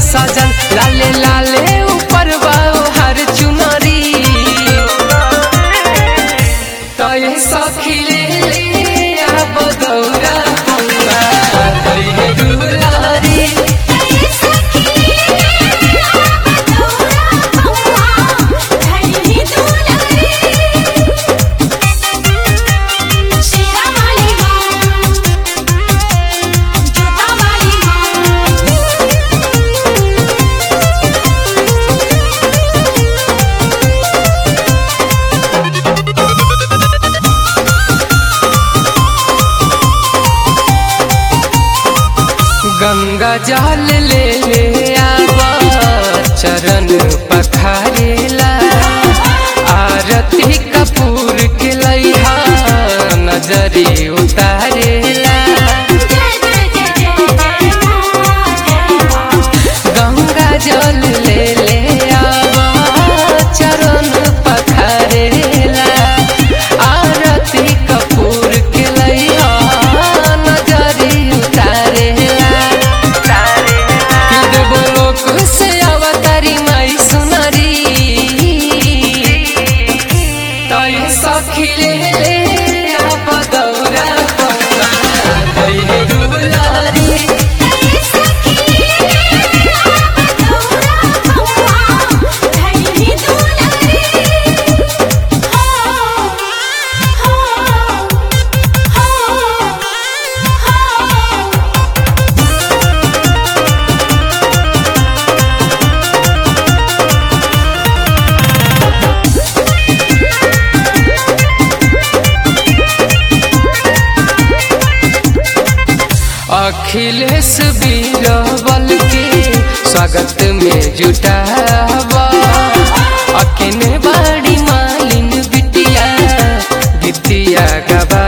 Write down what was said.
सजन लाले लाले ऊपर बाओ हर चुनरी तो ये सखी ले ले अब दौरा पौआ करिए दुलारी गंगा जल ले ले आवा चरण पखारेला आरती कपूर के लैहा नजरी उतारेला गंगा जल ले ले आवा चरण पखारेला आरती कपूर के लैहा नजरी उतारेला कि देवो लोक से अवतारी माई सुनरी तय सखी ले ले अब दौरा पौआ दैहे दुलारी अखिलेश बीरबल के स्वागत में जुटावा अकिने बाड़ी मालिन बिटिया बिटिया गवा